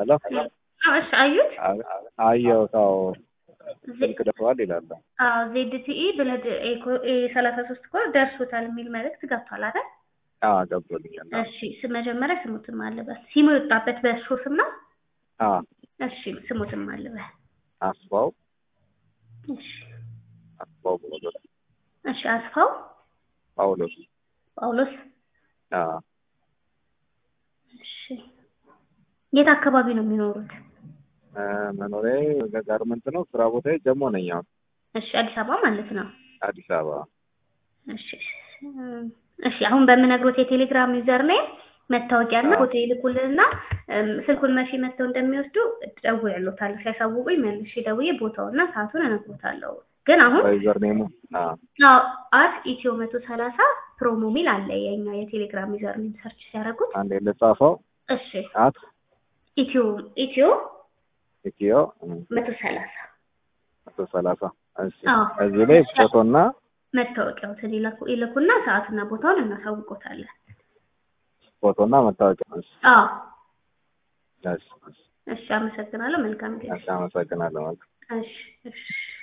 ሄሎ አዎ፣ እሺ አዩት። አየሁት። አዎ ዜ- ስልክ ደርሰዋል ይላል። አዎ ዜድቲኢ ብለድ ሰላሳ ሶስት ኮድ ደርሶታል የሚል መልእክት ገብቷል አይደል? አዎ ገብቶልኛል። እሺ ስ- መጀመሪያ ስሙትም አለበት ሲሙ የወጣበት በእሱ ስም ነው። አዎ እሺ ስሙትም አለበት። አስፋው እሺ አስፋው ጳውሎስ እሺ አስፋው ጳውሎስ ጳውሎስ። አዎ እሺ የት አካባቢ ነው የሚኖሩት? እ፣ መኖሪያዬ ጋርመንት ነው። ስራ ቦታዬ ጀሞ ነኝ። አሁን እሺ አዲስ አበባ ማለት ነው። አዲስ አበባ። እሺ እም፣ እሺ አሁን በምነግሮት የቴሌግራም ዩዘር ላይ መታወቂያና ፎቶ ይልኩልንና እም፣ ስልኩን መቼ መጥተው እንደሚወስዱ እደውልልዎታለሁ። ሲያሳውቁኝ መልሼ ደውዬ ቦታውና ሰዓቱን እነግሮታለሁ። ግን አሁን በዩዘር ኔሙ አዎ አዎ አት ኢትዮ መቶ ሰላሳ ፕሮሞ ሚል አለ የኛ የቴሌግራም ዩዘር ኔም ሰርች ሲያደርጉት። አንዴ ልጻፈው። እሺ አት ኢትዮ ኢትዮ ኢትዮ መቶ ሰላሳ መቶ ሰላሳ እሺ። አዎ። እዚህ ላይ ፎቶና መታወቂያዎትን ይላኩ ይልኩና ሰዓትና ቦታውን እናሳውቆታለን። ፎቶና መታወቂያ። እሺ አዎ እሺ እሺ። እሺ፣ አመሰግናለሁ። መልካም ጊዜ። እሺ፣ አመሰግናለሁ። እሺ እሺ